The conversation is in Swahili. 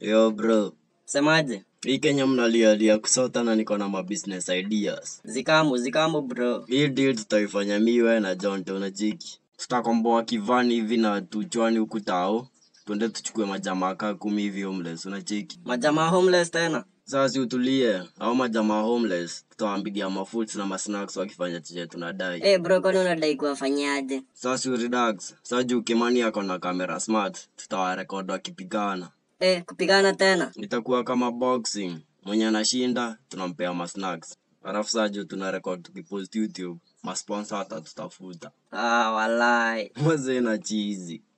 Yo bro, Semaje? hii Kenya mnalialia kusota na niko na ma business ideas. Zikamu, zikamu bro. Hii deal tutaifanya miwe na John Tonajiki. Tutakomboa kivani hivi na tuchwani huku tao. Twende tuchukue majamaa kaa kumi hivi homeless, unacheki. Majamaa homeless tena. Sasa si utulie, au majamaa homeless tutawaambigia mafoods na masnacks wakifanya chenye tunadai. Eh bro, kwani unadai kuwafanyaje? Sasa si relax. Sasa juu Kimani ako na camera smart, tutawarekod wakipigana. Eh, kupigana tena. itakuwa kama boxing mwenye anashinda tunampea masnacks alafu saa juu tuna record tukipost youtube masponsa hata tutafuta Ah, walai. mazee na chizi